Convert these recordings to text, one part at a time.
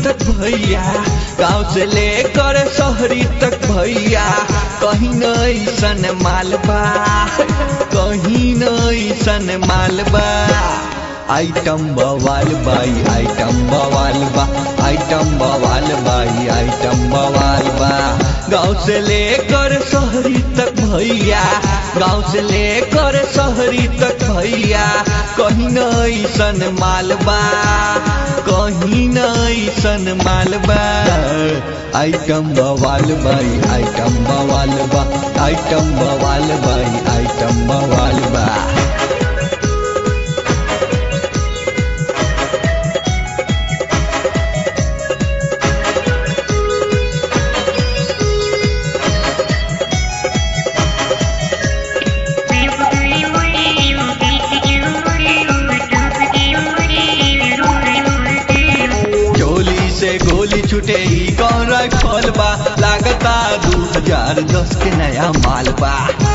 तक भैया गाँव से लेकर शहरी तक भैया कहीं न ऐसन मालबा कहीं न ऐसन मालबा आइटम बवाल बाई आइटम बवाल बा आइटम बवाल बाई आइटम बवाल बा गाँव से लेकर शहरी तक भैया गाँव से लेकर शहरी तक भैया कहीं न ऐसन मालबा कहीं न ऐसन मालबा आइटम बवाल बाई आइटम बवाल बा आइटम बवाल बाई आइटम बवाल बा चोली से गोली छूटे ही कौन राइफल बा लागता दू हजार दस के नया माल बा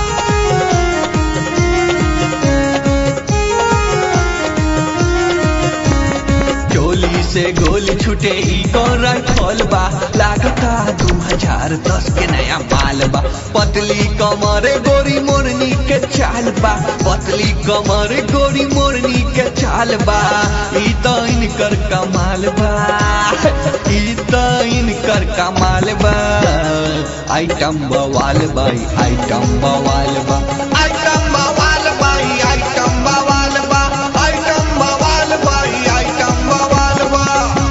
चोली से गोली छूटे ही कौन राइफल बा लागता दू हजार दस के नया माल बा पतली कमर गोरी मोरनी के चाल बा पतली कमर गोरी मोरनी के चाल बा ई तो इनकर कमाल बा ई तो इनकर कमाल बा आइटम बवाल बाई आइटम बवाल बा आइटम बवाल बाई आइटम बवाल बा आइटम बवाल बाई आइटम बवाल बा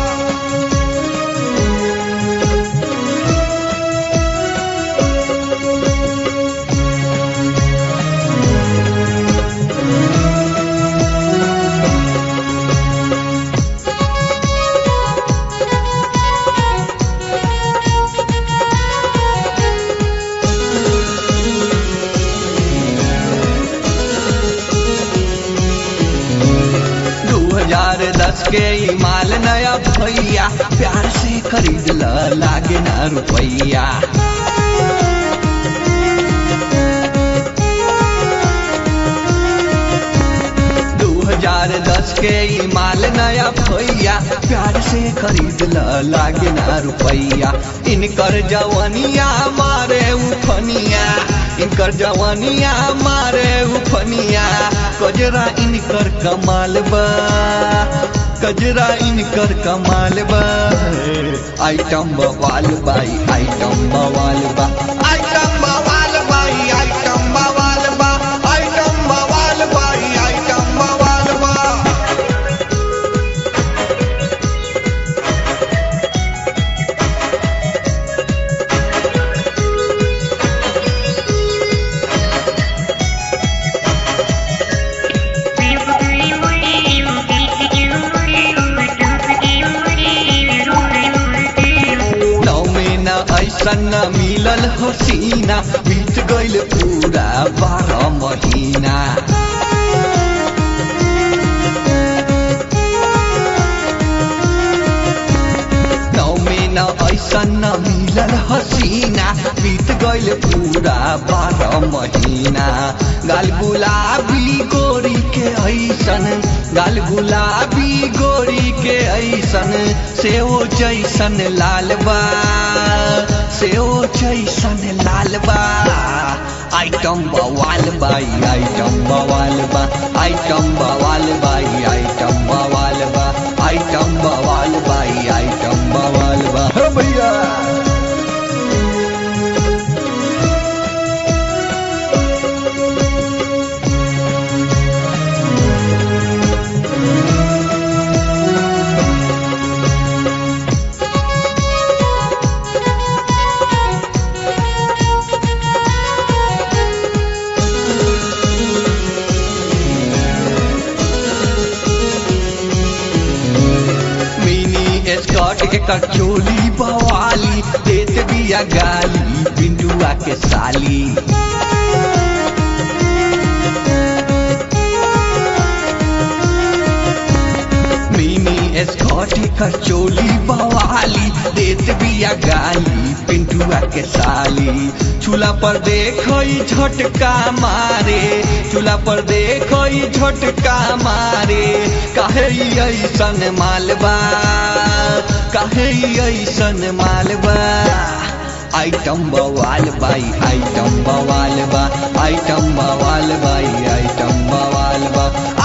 दू हजार दस के ई माल नया भैया प्यार से खरीद ल लागे ना रुपैया दू हजार दस के ई माल नया भैया प्यार से खरीद ल लागे ना रुपैया इनकर जवनिया मारे उफनिया इनकर जवनिया मारे उफनिया कजरा इनकर कमाल बा कजरा इनकर कमाल बा आइटम बवाल बाई आइटम बवाल बा आइटम बवाल बाई आइटम बवाल बा आइटम बवाल बाई आइटम बवाल बा नौ महीना ऐसा न मिलल हसीना बीत गइल पूरा बारह महीना नौ महीना ऐसा न मिलल हसीना बीत गइल पूरा बारह महीना गाल गुलाबी गोरी के ऐसन गाल गुलाबी गोरी के ऐसन सेओ जैसन लाल बा सेओ जैसन लाल बा आइटम बवाल बाई आइटम बवाल बा आइटम बवाल बाई आइटम बवाल बा आइटम बवाल बाई आइटम बवाल बा हो भैया मिनी स्कॉट एकर चोली बवाली देत बिया गाली बिंदुआ के साली मिनी स्कॉट एकर चोली बवाली देत बिया गाली पिंटुआ के साली चूल्हा पर देखई झटका मारे चूल्हा पर देखई झटका मारे काहे ई ऐसन मालबा काहे ऐसन मालबा आइटम बवाल बाई आइटम बवाल बा आइटम बवाल बाई आइटम बवाल बा